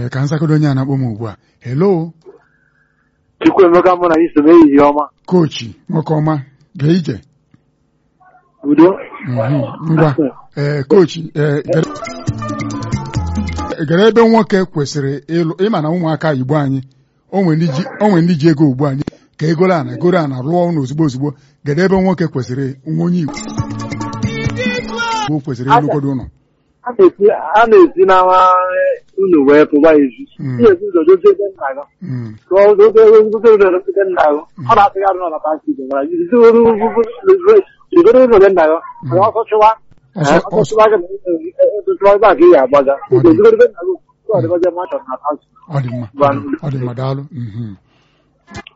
ee ka nsakodo onye a na-akpọ m ugbu a hello Chukwuemeka mụ na iso m ehihie ọma kochi nwoke ọma gaa ije udo Mhm, ngwa ee kochi ee gere- gere ebe nwoke kwesịrị ịlụ ịma na ụmụaka igbo anyị onwe ndị ji onwe ndị ji ego ugbu anyị ka egoro ana egoro ana rụọ ụlọ ozugbo ozugbo gere ebe nwoke kwesịrị nwa onye igbo Igbo kwesịrị ịlụgodo ụlọ a na-esi a na-esi n'ama unu wee pụwa ezi Mm. ihe ezi ụzọ dozie ebe nna gị Mm, ka ọ dozie ebe nzuzo ụlọ ebe nna gị ọ na-atụgharị n'ụlọ pati igbo nwere iji rigoro ụlọ ebe nna gị ka ọsọ chụwa ọsọ ọsọ ọsọ chụwa gị na chụwa ebe a ka ị ga-agbaga Ọ dị. ezigoro ebe nna gị ọ dịbazie machọ na kansụl ọ dị mma ọ dị mma daalụ mhm.